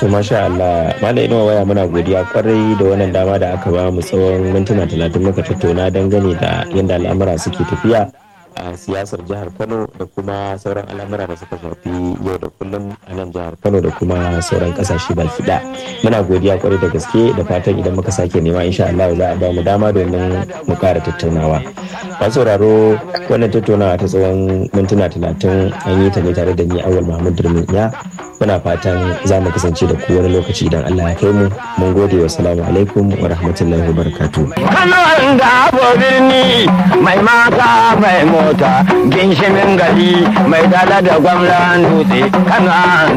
To masha Allah, Malam Inuwa waya muna godiya kwarai da wannan dama da aka ba mu tsawon mintuna talatin muka tattauna dangane da yadda al'amura suke tafiya a siyasar jihar Kano da kuma sauran al'amura da suka shafi yau da kullum a nan jihar Kano da kuma sauran kasashe baki da. Muna godiya kwarai da gaske da fatan idan muka sake nema insha Allah za a ba mu dama domin mu kara tattaunawa. Masu sauraro wannan tattaunawa ta tsawon mintuna talatin an yi ta ne tare da ni Awal Muhammad Durmin ya muna fatan za mu kasance da ku wani lokaci idan Allah ya kai mu mun gode wa salamu alaikum wa rahmatullahi wa barakatuh Kano da birni mai mata mai mota ginshimin gari mai dala da gwamnan dutse Kano